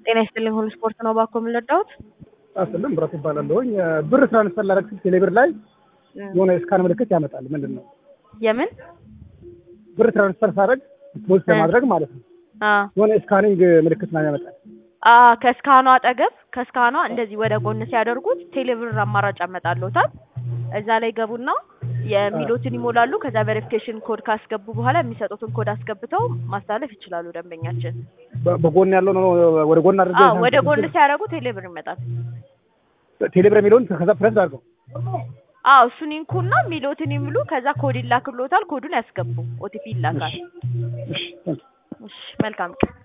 ጤና ይስጥልኝ ሁሉ ስፖርት ነው ባኮ የምንረዳሁት አስልም ብረት ይባላለሁኝ ብር ትራንስፈር ላደርግ ስል ቴሌብር ላይ የሆነ የስካን ምልክት ያመጣል። ምንድን ነው የምን ብር ትራንስፈር ሳደርግ ፖስት ለማድረግ ማለት ነው አ የሆነ የስካኒንግ ምልክት ነው ያመጣል። አ ከስካኗ አጠገብ ከስካኗ እንደዚህ ወደ ጎን ሲያደርጉት ቴሌብር አማራጭ ያመጣልዎታል። እዛ ላይ ገቡና የሚሉትን ይሞላሉ። ከዛ ቬሪፊኬሽን ኮድ ካስገቡ በኋላ የሚሰጡትን ኮድ አስገብተው ማስተላለፍ ይችላሉ። ደንበኛችን በ- በጎን ያለው ነው ወደ ጎን አድርገ አዎ፣ ወደ ጎን ሲያደርጉ ቴሌብር ይመጣል። ቴሌብር የሚለውን ከዛ ፕረስ አድርገው አዎ እሱን ይንኩና የሚሉትን ይምሉ። ከዛ ኮድ ይላክልዎታል። ኮዱን ያስገቡ። ኦቲፒ ይላካል። እሺ፣ ቴንክ ዩ። እሺ መልካም ቀን